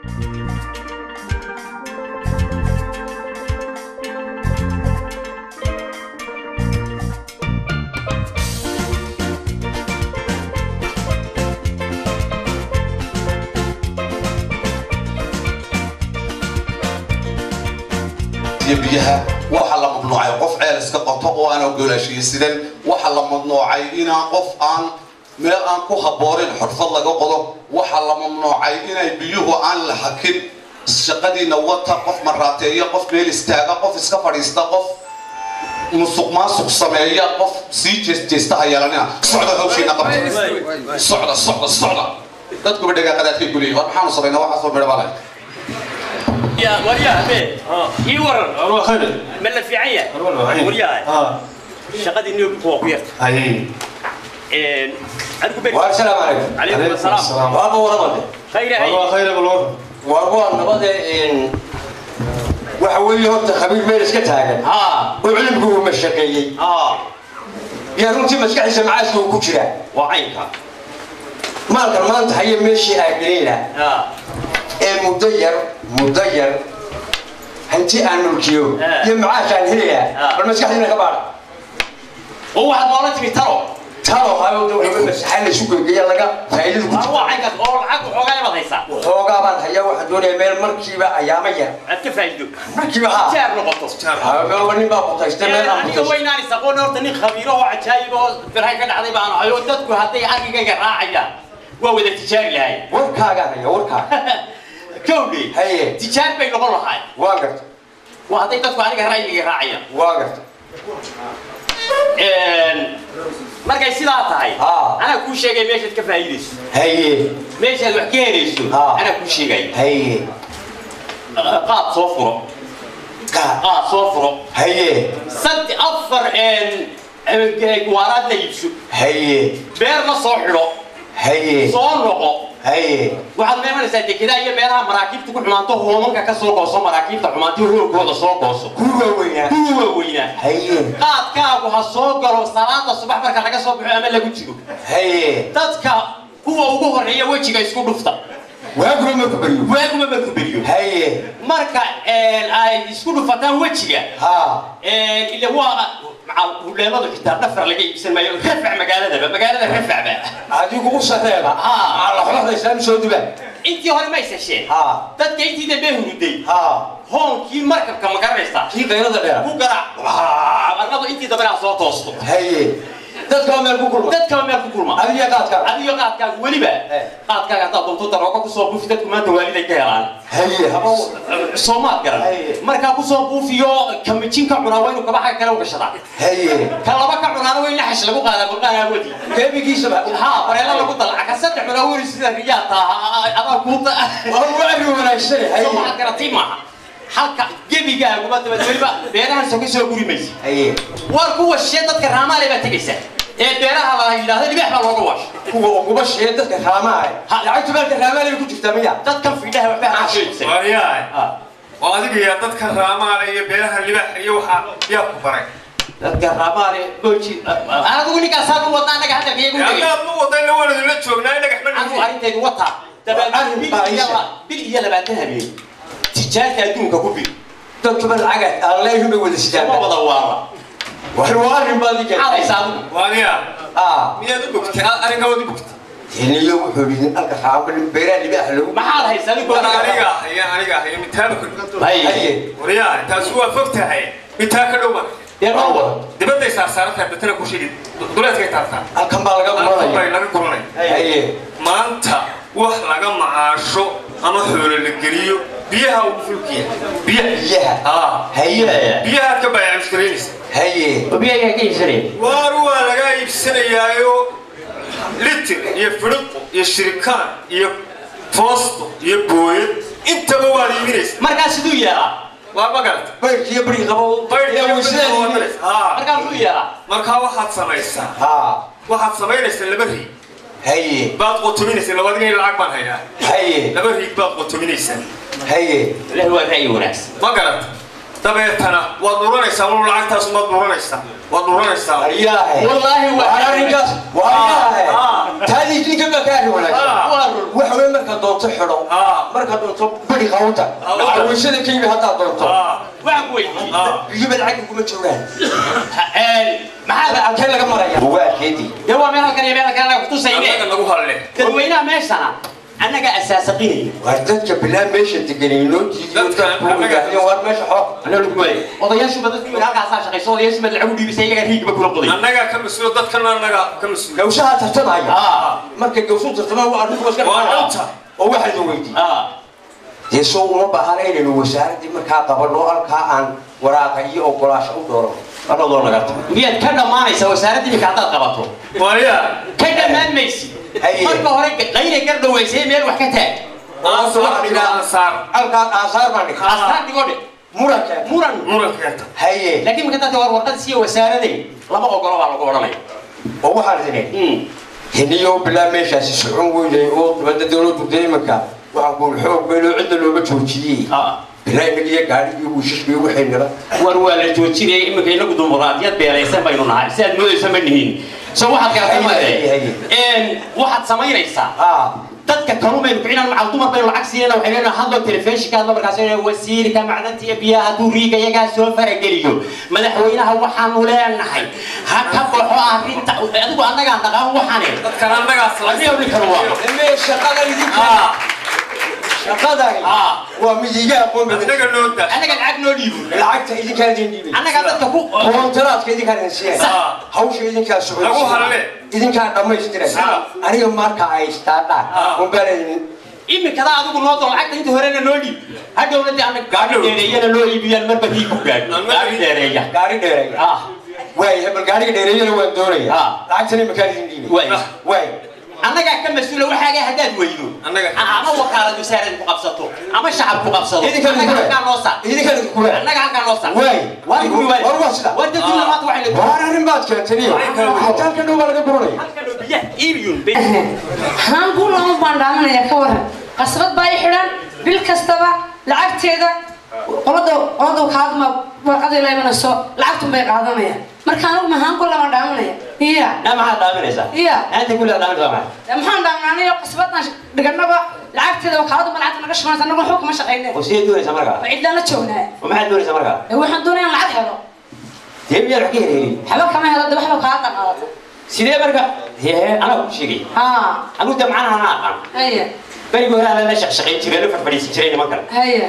iyo biyaha waxa la mamnuucay qof ceel iska qoto oo aan ogolaashiye sidan waxa la mamnuucay inaan qof aan meel aan ku haboorin xurfad laga qodo waxa la mamnuucay inay biyuhu aan la hakin shaqadiina wata qof maraateeya qof meel istaaga qof iska fadhiista qof musuq maasuq sameeya qof sii jeesteesta ha yeelanina socda hawshiina qabta socda socda socda dadkuba dhagaaqadaadkay ku leeyihin war maxaanu samaynaa waxaasoo midho balay يا وريا بيه اي ورن أروح خير ملا في عيا أروح وحيد. وريا اه شقدي انه فوق ويرت هاي ان ارجو بيت والسلام عليكم عليكم السلام وابا ورمضة خير هاي أروح خير بالور وابا نبضة إن وحوي هرت خبير ميرس كتاعن ها وعلم هو مشقي ها يا رنتي مسكح سمعاش هو كشرة وعينك ما كان ما أنت حي ماشي أجرينا ها مدير مدير أنت أنا الكيو آه. يمعاش عن هي آه. المسكح هنا كبار هو واحد مولاتي بيترو ترى هاي دو بس حل سوق جيا لقى فايدة كتير هو عينك هو عقب حوغاي ما هيسا وحوجا بان هيا واحد دوني ميل مركبة أيامية عدك فايدو مركبة ها جار نقطه ها ما هو نبى قطعة aniga weynaani saqoon horta nin khabiiro oo cajaayib oo firhay ka dhacday baan ahay oo dadku hadday argigayga raacayaan waa wada tijaari lahay warkaaga haya warkaaga kowdhi haye tijaar bay noqon lahay waa garta waa hadday dadku aniga ra'yiga raacayaan waa garta markay sidaa tahay Ah. anaa kuu sheegay meeshaad ka faa'iidayso haye meeshaad wax ka helayso Ah. anaa kuu sheegay haye qaad soo furo kaa qaad soo furo haye sadde afar waaraad la iibso haye beerna soo xidho haye soo noqo haye waxaad meemanaysaa dekedaa iyo meelaha maraakiibta ku xumaanto hoomanka ka soo gooso maraakiibta xumaanto hoogooda soo gooso kuwa weynaa kuwa waaweynaa haye qaadkaagu ha soo galo salaada subax marka laga soo baxo ama lagu jiro haye dadka kuwa ugu horeeya wejiga isku dhufta waaguma marku baryo waaguma marku beriyo haye marka ay isku dhufataan wejiga haa ila waa huleeladu xitaa dhafar laga iibsan maayo rafac magaaladaba magaalada rafacba adigu u sareeba Haa. laxlaxda islaam soo duba intii hore ma isasheen haa dadka intii dambe huruday haa hoonkii markabka ma garanaysaa kii qayrada dheer ku garaac arnadu intii dambe aa soo toosto haye dadka meel ku kulma dadkaba meel ku kulma adiga qaadka adigo qaadkaaga weliba Eh. qaadkaaga haddaad doonto daroogo kusoo buufi dadku maanta waaliday ka helaan haye haba soomaad garan Haye. markaa kusoo buufiyo kamijin ka cunaa waa inuu kabaxa kale u gashadaa haye ka laba ka cunaana waa in laxash lagu qaadaa burqaan aawadi gebigiisaba haa bareelo lagu dalaca ka saddex cunaa weri sida riyaa taa adaa kuuta waa waari wanaagsan haye soo waxaad garatay maaha halka gebigaaguba dabad weliba beerahan soo ka soo guri maysa haye waar kuwa shee dadka raamaale baa tegaysa ee beeraha la yidhaahdo libaax baa looga waasha kuwa uguba shee dadka raamaha Ha. lacagtu meelka raamaha ku jirtaa miya dadkan fidhaha waxba haasoysan waryahay oo adiga iyo dadka raamaale iyo beeraha libaax iyo waxaa yaa ku baray dadka raamaale goji adigu ninkaasaa ku wadna annaga hadalka iyagu tegay haddaad ma wadayna waan idinla joognaa dhagax ma anigu dhigi arrintaydu wataa dabeed Arrin bil baa iyo isha. la- bil iyo labaatan habeen tijaarta adduunka ku bil dadkuba lacaga aan leeyahay bay wada uma sidaan wada waara war waa arrin baad iga maxaad haysaa adigu waryaa ah miyaad u bogtay arrinkawaad u bogtay tiniyo wuxuu yidhi alka raama beeraha libaax lagu maxaad haysaa adigu war aniga haya aniga haya mitaaba ku haye haye waryahay taasi waa fog tahay mitaa ka dhowba dee noo wada dibadday saarsaaratahay batana ku shidi duleedkay taartaa halkan baa laga bay muranaya laga guranay haye maanta wax laga macaasho ama xoolo la geliyo biyaha ugu fulkiya biyaha biyaha haa haye biyahaad ka bayaamishgaraynaysa haye biyagaa ka iibsanaya waar waa lagaa iibsanayaayo litir iyo fidhiqo iyo shirikaan iyo foosto iyo booyad intaba waad iibinaysa markaa siduu yeelaa waa magarata baydkiyo bari qabo baydhka weysadaan wadanaysa haa markaa muxuu yeelaa markaa waxaad samaysaa haa waxaad samaynaysaa laba riig haye baad qotominaysaa labadiga lacag baan hayaa haye laba riig baad qotominaysaa haye ilahi waa ra'yi wanaagsan ma garata dabeetana waad dhuranaysaa wal lacagtaas maad dhuranaysaa waad dhuranaysaa Ariyaahe. Wallaahi waa- Waa arrinkaas. Waa ariyaahe. Ah. Taadii idinka baa ka arrin wanaagsan. Ah. waa run waxa weeye markaad doonto xidho Ah. markaad doonto bari qawta Ah. caawishada ka yimi haddaad doonto Ah, waxaan ku weydiiyey ah. biyuba lacag kuma joogaan maxaa halkee laga maraya bugaagkeedii dee waa meel halkan iyo meel kale anaga kutusayne annaga nagu halle dadweynaha meeshana annaga asaasaqinaya waa dadka bilaa meesha deganay noo diidiyo Dadka dadku annaga- yidhaahdeen waar meesha xoo anaa lagu waayay odayaashuba dadku yidhi halkaasaa shaqayso odayaashuba lacag u dhiibisay iyagaa riigba kula qoday annagaa ka mas-uula dadkana annaga ka mas-uula gawsaha tartamaya Ah. markay gawsuhu tartamaan waa arrinku iska Waa dhacaa. cunta. oo waxaa la weydiiyey Ah, dee soo uma baahana inaynu wasaaraddii markaa qabanno halkaa aan waraaqa iyo ogolaasho u dhooro anadoo naga tago miyaad ka dhammaanaysaa wasaaradda iminka haddaad qabato waya ka dhammaan maysid Haye. marka hore qaynay gar dhawaysay meel wax ka taag Hoose waxaa la yidhaha- ansaar halkaas aasaar baan dhigay astaan dhigo dhe muranka muran murankeeta haye laakiin marka dadka war warqad siiya wasaaradeen lama ogolo baa lagu odhanaya oo waxaan idin hiniyo bilaa meeshaasi socon weynay oo dibadda dowladdu dee imanka waxaan kuul xoog weynoo cidda looga joojiyey bilaa inaga iyo gaadhigii wiishashkii waxay nala war waa la joojinaya iminka inagu dimuqraadiyad beelaysan baynu nahay si aad moodaysa ma nihiin so waxaad garatay Haye, haye, made waxaad samaynaysaa ah dadka kalumaynu kicinan macal dumar baynu lacag siinayna waxay leedahay hadlo telefishinka hadlo markaas inay wasiirka macdanta iyo biyaha hadduu riiga iyagaa soo farageliyo madaxweynaha waxaanu leenahay ha ka baxo arrinta adigu annagaa dhaqaan waxane dadkan annagaas adiga ninkan waa mee shaqada idinka Ah, shaqadani Ah. waa midiga aqoon badan annaga noo daa annaga lacag noo dhiibo lacagta idinkaa idin dhiibay annaga dadka ku koontaraadka idinkaa idin siiyay Ah. hawsha idinkaa socodsiiya Lagu halle. idinkaa dhammaystiray Ah. aniga marka ay istaadhaan Ah. unbaan idin iminkada adigu noo doon lacagta inta horena noo dhiib hadhowna dee annaga gaari Hadhow. dheereeyana loo iibiyaan marba riig ku gaadho Marba gaari riig. dheereeya gaari dheereeya ah waay hebel gaariga dheereeyana waan doonaya Ah. lacagtana imakaan idin dhiibay waay waay annagaa ka mas-uula waxaaga haddaad weydo Annaga. ama wakaalad wasaarad ku qabsato ama shacab ku qabsado idinka annaga halkaa noo saar idinkaan idin kule annaga halkaa noo saar waay waa lagu war waay waa sida waa dadkii maanta waxay la waar arrin baad keentaniyo xataa halka dhow baa laga buranaya halkan oo biyaha iibiyun haan ku lama baandhaamanaya ka waran qasbad baa i xidhan bil kastaba lacagteeda qolada qolada kaadma warqadii la imanayso lacagtun bay qaadanayaan marka anigu mahaan ku lama dhaamanaya iya naa maxaad dhaaminaysaa iya anta kulaa dhaaminaysaa maxay dee maxaan dhaaminaanayo qasbadan dhiganaba lacagteeda wakaaladu ma lacagta naga shaqaynaysa anagu waxba kama shaqayne oo sidee doonaysaa markaa waa cidlaan la joognaa oo maxaad doonaysaa markaa dee waxaan doonaya in lacag helo dee miyaad wax ka helhelin waxba kama helo dee waxba kaada qaadata sidee marka hee anaa ku sheegay haa anigu dee macnaha anaa aqaan haya berigii hore ala la shaqshaqayn jiray la farfadhiisan jiray niman kale haya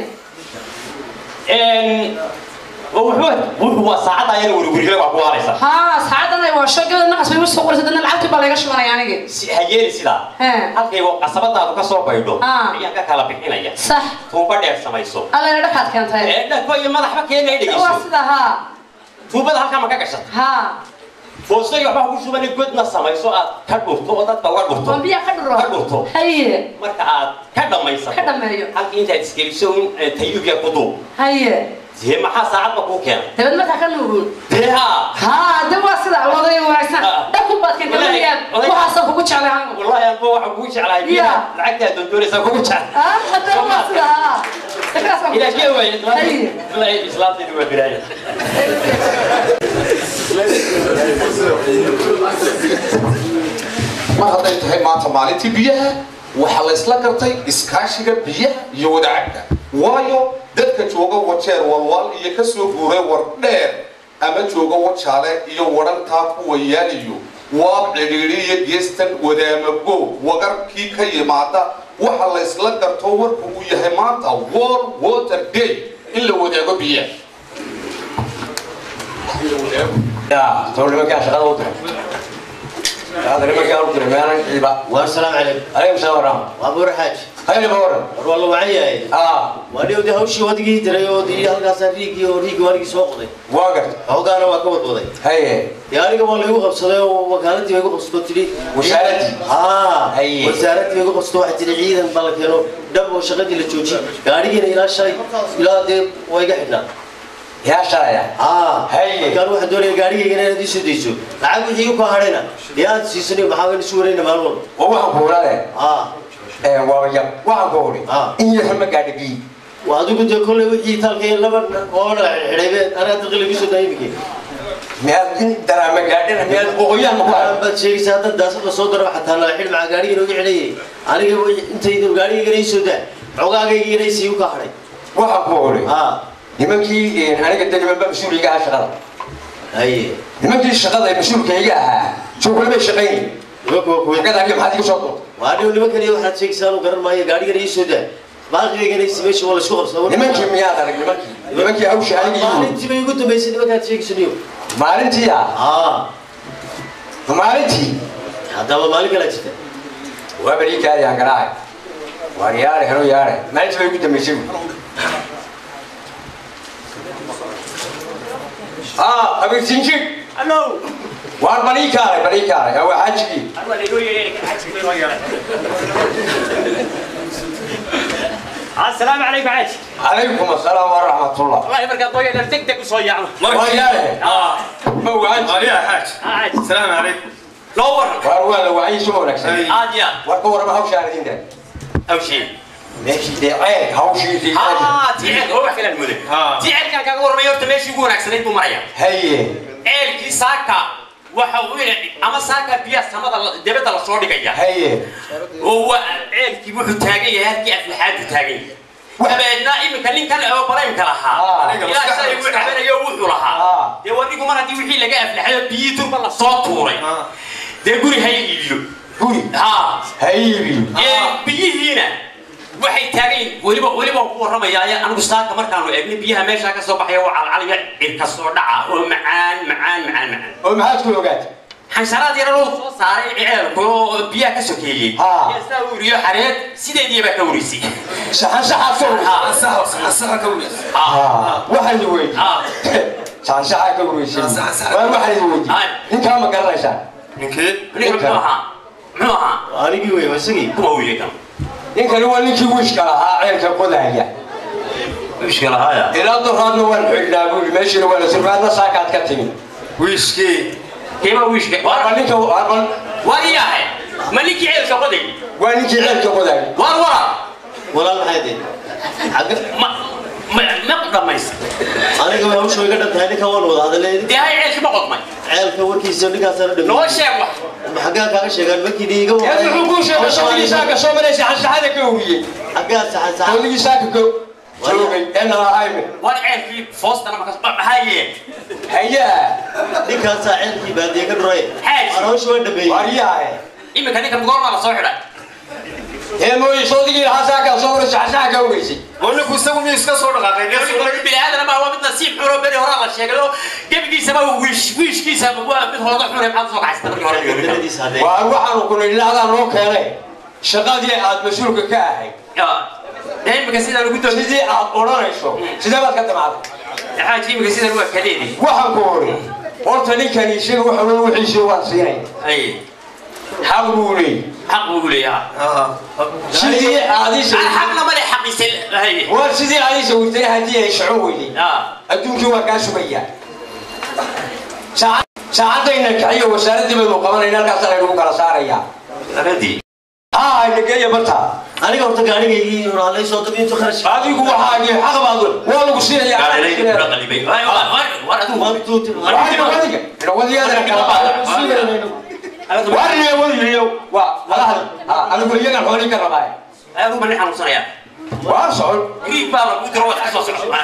oo wuxuu wuxuu waa saacadda ayana werwerila waa ku waaraysa haa saacadan ay waa shaqada naqas bay usoo qoraysa dadna lacagtii baa laga shubanaya anigi si ha yeeli sidaa Hee. halkay qasabadaadu ka soo baydho Ah. ayaan ka kala bixinaya sax tuuba dheer samayso alla ina dhakaad keentay ee dhako iyo madaxba keena ay waa dhegeyso sida haa tuubada halkaa ma ka gashata haa foosto iyo waxba ku shubani godna samayso aad ka dhurto oo dadka uga dhurto waan biyaha ka dhuro Ka dhurto. haye marka aad ka dhammaysato Ka dhammeeyo. halkii intaad iskeliso un eh, tayubiya ku duub haye dee maxaa saacadba kuu keenay dabad markaa ka nuugun dee haa haa de waa sida wadaya wanaagsan Ah. dhaku baad keentay Wallaahi, weligaad wallaahi. waxaasoo kugu jeclay anigu والله أنا بروح أقول شيء على يا. لعقتها دندوري سأقول شيء ah hadda waa sida haa Dadkaas waa kugu إلى كيف jeclay. haye والله إسلام دي هو براية mar hadday tahay maanta maalintii biyaha waxaa la isla gartay iskaashiga biyaha iyo wadacabka waayo dadka jooga wajeer walwal iyo ka soo guuray war dheer ama jooga wajaale iyo wadhantaa kuwa yaaliyo waab cidhiidhi iyo geestan wadaamago wagarkii ka yimaada waxa la isla garto warku uu yahay maanta world water day in la wadaago biyaha yaa soo nimankaa shaqada u diray shaqada nimankaa u diray meelan ciiba والسلام عليكم alaykum salaam waraxma وابو رحاج hayna ba waran والله وعيا ah واديو دي هوشي ودغي دراي oo dii halkaas riigi oo riigi warigi soo qoday waa garta hawgaana waa ka wadwaday haye yaariga waa lagu qabsaday oo wakaaladii way ku qabsato tiri Wasaaradii? haa Haye. wasaaradii way ku qabsato waxa tiri ciidan bal keeno dhab oo shaqadii la joojiyay gaarigiina ilaa shalay ilaa dee way ga xidhnaa yaa shalaya haa Haye. markaan waxaan doonaya gaarigaygana inaad ii soo dayso lacag wixii u ka hadhayna dee aad siisanay maxaa wayna isu warayna maalin walba oo waxaan ku ogaanaya haa ee waa yab waxaan ku ogi Ah. in yar ma gaadha biyi waa adigu dee kolley wixii taalkay laba oona xidhaybeen anaa daqli igu soo daayimike miyaad in daraama gaadhina miyaad qoqoyaan ma ku arag baad sheegaysaa hadda daasada soo dara xataa la xidh maca gaariga inooga xidhayay aniga intaydu gaarigayga ii soo daa xogaagayga inay sii u ka hadhay waxaan ku oray haa nimankii aniga de nimanba mas-uuliga ahaa shaqada haye nimankii shaqada ee mas-uulkayga ahaa shughul bay shaqaynay nimanka waa kuwe shaqada maxaad iga soo doonta waa anigu nimankan iyo waxaad sheegaysaa anu garan maayo gaarigana ii soo daa baaqigayga si meesha waa laisku qabsaa nimankii miyaad arag nimankii nimankii hawsha aniga iyo maalintii bay ugu dambaysay nimankaad sheegayso niyo maalintii ah haa maalintii haddaba maalin kalaa jirta waa beri kaadiyaan garaacay waar yaare helo yaare maalintii bay ugu dambaysay wy ah abiirsinjig Hello. waar balii kaalay balii kaalay aa waa xaajigii Arwa lagu yeeray xajki loo yeeray. Assalaamu alaykum xaj. calaykum asalaam waraxmatullah Wallahi marka doyo dal deg deg soo yaacno. waa yaare Ah, ma waan عليها حاج xaj. السلام عليكم Loo war. waar waa la wacyi soo wanaagsan Aad ya. war ka warama hawshaan idin daa Aw shay. meeshii dee ceeg hawshiisii Ah, tiicel oo wax kala muday. Ah. Tiicelkan kaga warmay horta meeshii ugu wanaagsanayd buu maraya. haye Ceelkii saaka waxa uu yidhi ama saaka biyaha samada la- dibadda la soo dhigaya. haye oo waa ceelkii wuxuu taagan yahay halkii aflaxaadu taagan yahay dabeedna iminka ninkan oo baraymka lahaa Ah. ilaa shalay uu cabanayo wuxuu lahaa Ah. dee wadigu mar haddii wixii laga aflaxayo biyii turba la soo tuuray Ah. dee guri ha iibiyo guri ha haybi ee biyihiina waxay taagan yihiin weliba weliba ku warramaya ayaa anigu saaka markaanu eegnay biyaha meeshaa ka soo baxaya waa calcaliya cirka soo dhaca oo macaan macaan macaan macaan oo maxaad ku ogaatay xansharaad yar loo soo saaray ceelku oo biyaha ka sokeeyey Ah. yaa saa u uriyo xareed sideedii baa ka urisay saxan saxaa soo Ah. صح صح كويس Ah. waxaan idin weydiiyey Ah. saxan saxaa ka wareysay Ah, saxan saxaa. waan waxaan idin Ah. weydiiyey ninkaa ma garanaysaan من كيف ninka muxuu ahaa muxuu ahaa anigii wey waa isagii kuma wiilay kan ninkani waa ninkii wiishka lahaa ceelka qodaya wiishka lahaaya ilaa doraadna waan xidhnaa buuli meeshiina waa la surfaadna saakaad ka timi ويشكي keema wiishka waa war ninka waa war yahay ma ninkii ceelka qoday waa ninkii ceelka qodaya war wara walaal maxay dee xagga ma ma ma dhamaysa aniga way hawsha iga dhan tahay ninkan waan wada hadalay dee hay ceelki ma qodmay ceelka warkiisa ninkaasana dhami noo sheeg wax xaggaa kaaga sheegaan markii dhiiga yaa wuxuu kuu sheegay sodigii saaka soo maray saxan saxada ka uriyey xaggaa saxan saxan sodigii saaka ka joogay ee nalahayme war ceelkii foostana markaas maxaaye hayaa ninkaasaa ceelkii baadiye ka dhuray Xaaji. waan hawsha waan dhameeyey waryaahe iminka ninka goormaa la soo xidhay ee mooye sodigii lahaa saaka soo maray saxan saxa ka ureysay ونكو سوي ميس كسر دقائق biniaadan ma waa mid nasiib xuno beri horaa la sheegay oo gebigiisaba wiish wiishkiisa waa mid hooda xune maxaad soo kaxaysta markii hore waddanadiisa haddee waa waxaanu ku nidhi ilaadaa noo keenay shaqadii aad mas-uulka ka ahayd imika sidaan ugu doon sidii aad odhanayso sidee baad ka damacday xaaji imika sidaan waa kadeedi waxaan ku ori horta ninkani isaga waxa wey wixiisii waan siinay ay xaq buu leeyay xaq buu leeyaha sidii aadisa xaqna male xaqiisa hay war sidii aadisa wurtay haddii ay socon weyday adduunkii waa kaa sugaya saacadayna kaxiyo wasaaraddii baynu qabanayna halkaasana lagu kala saarayaa aradii haa nageeya barta aniga horta gaarigaygii horaalay soo dabi intu kharash adigu waxaagii xaq baad waa lagu siinayaa war adigu waan tuuti warne wadiyo waa adigu iyagan xoolii ka rabaa adigu bani xanuunsanaya waa socon griig baa lagu diro waad kasoo socota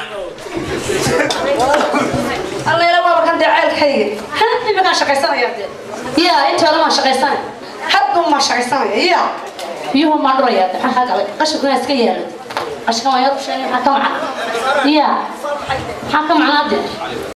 allayla waaba kan dee ceelkayga ha iminkaan shaqaysanaya dee ya intoona maan shaqaysanay haddun maan shaqaysanaya ya biyuhu maan dhuraya de maxaa galay qashinkuna iska yaala qashinka waan yar u sheegay maxaa ka macna ya maxaa ka macnaa dee